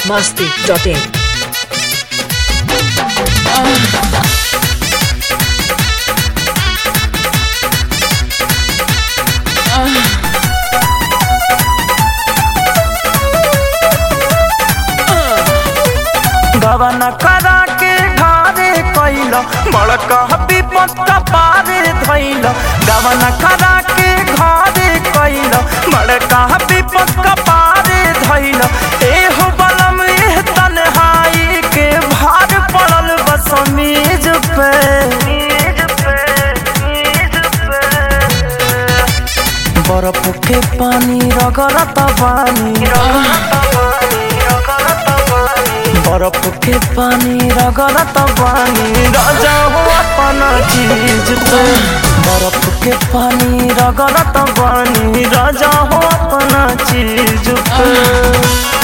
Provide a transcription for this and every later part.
masti.in. गवन करा के घारे कैल बड़का विपत पारे धैल गवन करा के घारे कैल बड़का विपत पारे धैल एहो बलम एह तन्हाई के भार पड़ल बस मेज पे बर्फ के पानी रगड़त पानी बर्फ के पानी रगड़त पानी राजा हो अपना चीज पे बर्फ के पानी रगड़त पानी राजा हो अपना चीज पे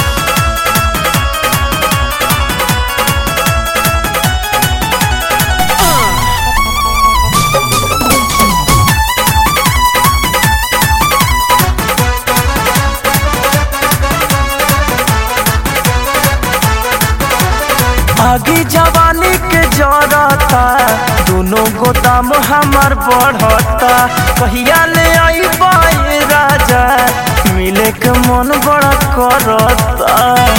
आगे जवानी के जरता दोनों गोदाम हमार बढ़ता कहिया ले आई बाई राजा मिले के मन बड़ा करता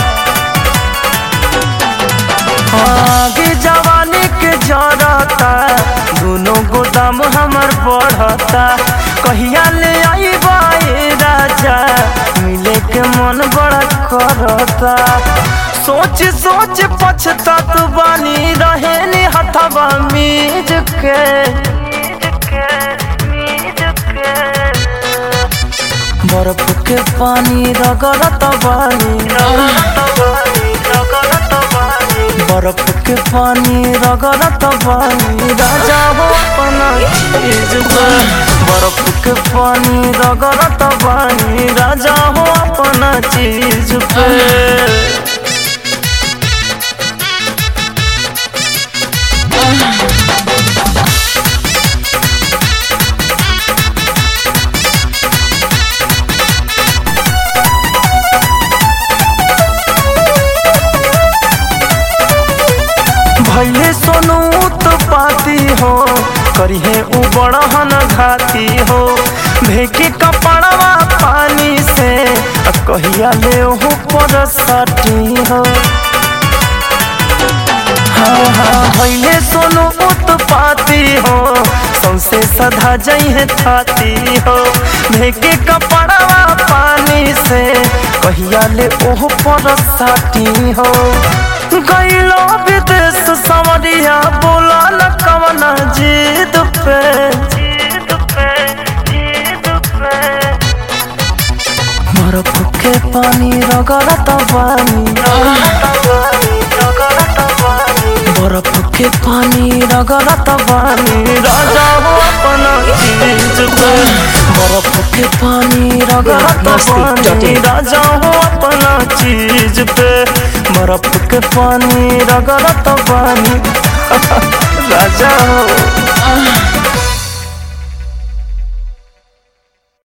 आगे जवानी के जरता दोनों गोदाम हमार बढ़ता कहिया ले आई बाई राजा मिले के मन बड़ा करता सोच सोच पछतात बानी रहे नी हथवा मीज के बर्फ के पानी रगड़त बानी बर्फ के पानी रगड़त बानी राजा हो अपना चीज पे बर्फ के पानी रगड़त बानी राजा हो अपना चीज पे भैले सोनू तो पाती हो करिहे उ बड़हन घाती हो भेके कपड़वा पानी से आ कहिया ले ओहो पर सटी हो हाँ हाँ भैले सोनू उत्पाती हो सौसे सधा जइहे थाती हो भेके कपड़वा पानी से कहिया ले ओहो पर सटी हो गईलो विदेश समरिया बोला न कवना जीत पे बर्फ के पानी रगड़त पानी बर्फ के पानी रगड़त पानी राजा हो अपना चीज पे बर्फ के पानी रगड़त पानी राजा हो अपना चीज पे बर्फ के पानी रगड़त पानी राजा हो